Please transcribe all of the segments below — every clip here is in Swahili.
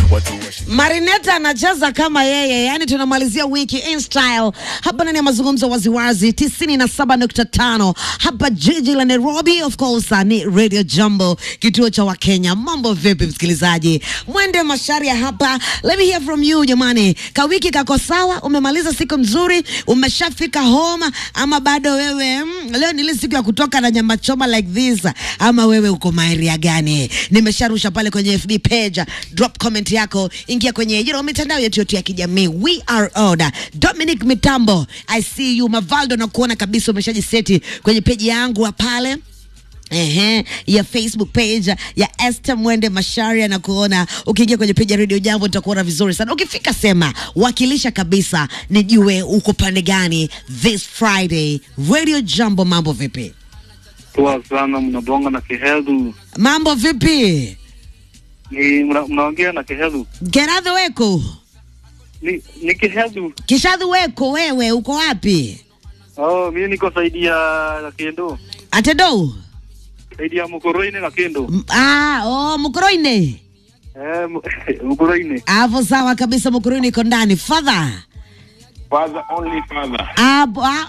Marineta anacheza kama yeye, yani tunamalizia wiki in style hapa ndani ya mazungumzo waziwazi 97.5 hapa jiji la Nairobi. Of course ni Radio Jambo, kituo cha Wakenya. Mambo vipi msikilizaji? Mwende Masharia hapa, let me hear from you jamani. Kawiki kako sawa? Umemaliza siku nzuri? Umeshafika home ama bado wewe mm, leo ni ile siku ya kutoka na nyama choma like this, ama wewe uko maeria gani? Nimesharusha pale kwenye FB page, drop comment yako, ingia kwenye you know, mitandao yetu yote ya kijamii. We are order. Dominic Mitambo, I see you. Mavaldo na kuona kabisa umeshajiseti kwenye peji yangu wa pale Ehe, ya Facebook page ya Esther Mwende Masharia na kuona ukiingia kwenye page ya Radio Jambo nitakuona vizuri sana. Ukifika sema wakilisha kabisa, nijue uko pande gani this Friday. Radio Jambo, mambo vipi? Poa sana, mnabonga na Kihedhu. Mambo vipi? Ni mna- mnaongea na Kihedhu. Geradhi weko Ni, ni Kihedhu. kishadhi weko, wewe uko wapi? Oh, mimi niko saidi ya Kendo. Atedou Saidi ya Mukoroine na Kendo. M- ah, oh, Mukoroine Eh, Mu- Mukoroine. hapo sawa kabisa. Mukoroine iko ndani father Father, only father. Abo, ah.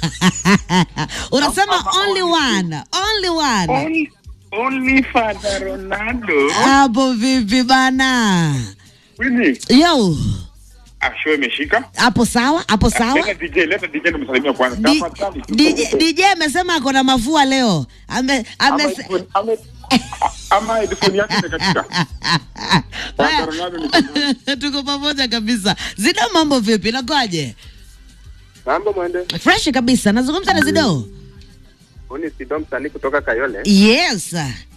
unasema only one, only one. Only, only father Ronaldo. Hapo vipi bana? Winnie, Yo, asho imeshika. hapo sawa, hapo sawa. Leta DJ, leta DJ nimsalimia kwanza. D- Tafadhali. DJ DJ amesema ako na mafua leo. Ame, Ama ame, headphone- ama- ama headphone yake imekatika. Father Ronaldo ni kijana. tuko pamoja kabisa. Zido, mambo vipi? Nakoaje? Mambo mwende. Fresh kabisa. Nazungumza na Zido. Huni Sido msanii kutoka Kayole. Yes.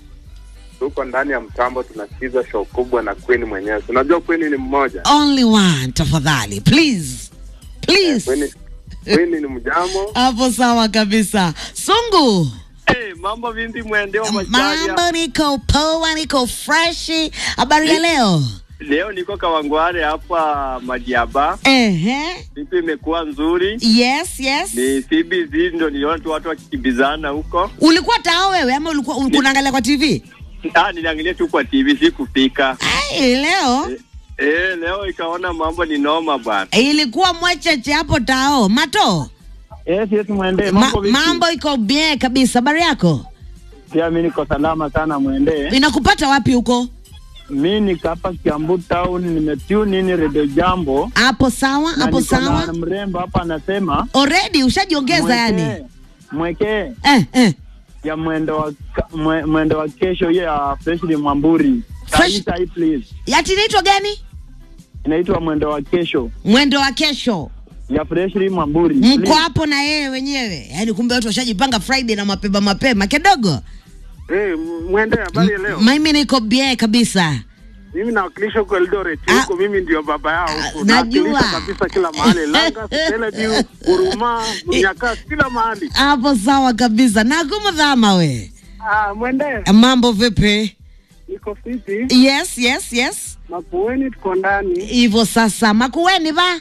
Tuko ndani ya mtambo tunasikiza show kubwa na Queen mwenyewe. Unajua Queen ni mmoja. Only one, tafadhali. Please. Please. Queen, Queen ni mjamo. Hapo sawa kabisa. Sungu. Hey, mambo vipi mwende wa Mambo Masharia? niko poa, niko freshi. Habari ya leo? Leo niko Kawangware hapa Madiaba. Ehe. Siku imekuwa nzuri. Yes, yes. Ni CBC ndo niliona tu watu wakikimbizana huko. Ulikuwa tao wewe ama ulikuwa ulikuwa unaangalia kwa TV? Ah, niliangalia tu kwa TV sikufika. Ai, leo Eh, leo ikaona mambo ni noma bwana. ilikuwa mwecheche hapo tao. Mato. Yes, yes, mwende. Ma, Mambo vipi? mambo iko bien kabisa. Habari yako? Pia mimi niko salama sana mwende. Inakupata wapi huko? Mimi niko hapa Kiambu town, nimetune in Radio Jambo. Hapo sawa, na hapo niko na sawa. mrembo hapa anasema Already ushajiongeza yani. mwekee Eh, eh. ya mwendo wa ka- mwe- mwendo wa kesho hiyo ya Freshly Mwamburi. Fresh- Sahi sahi please. Yati inaitwa gani? Inaitwa mwendo wa kesho Mwendo wa kesho. ya Freshly Mwamburi. Mko Please. hapo na yeye wenyewe. Yaani kumbe watu washajipanga Friday na mapema mapema kidogo. Eh, mwende habari ya leo. Mimi niko bien kabisa. Mimi nawakilisha huko Eldoret. Ah. Huko mimi ndio baba yao huko. Ah, najua. Nawakilisha kabisa kila mahali. Langa, Teleview, Huruma, Mnyakasi kila mahali. Hapo sawa kabisa. Na kumdhama we. Ah, mwende. Mambo vipi? Niko fiti. Yes, yes, yes. Makueni tuko ndani. Hivyo sasa makueni ba?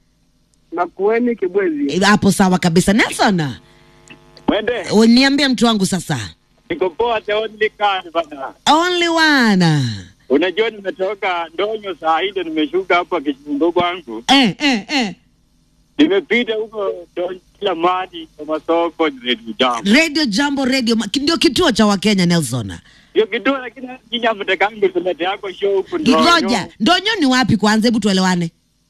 Makueni Kibwezi. Hapo sawa kabisa. Nelson, Mwende, niambie mtu wangu sasa. niko poa the only kind bana. Only one. Unajua nimetoka Ndonyo saa hii ndo nimeshuka hapa Kichungo kwangu. Eh, eh, eh. Nimepita huko Ndonyo kila mahali kwa masoko Radio Jambo. Radio Jambo Radio ma- ndio kituo cha Wakenya Nelson. Hiyo kitu lakini nyinyi hamtakangi kuleta yako show huku Ndonyo. Ngoja, ndonyo ni wapi kwanza? Hebu tuelewane.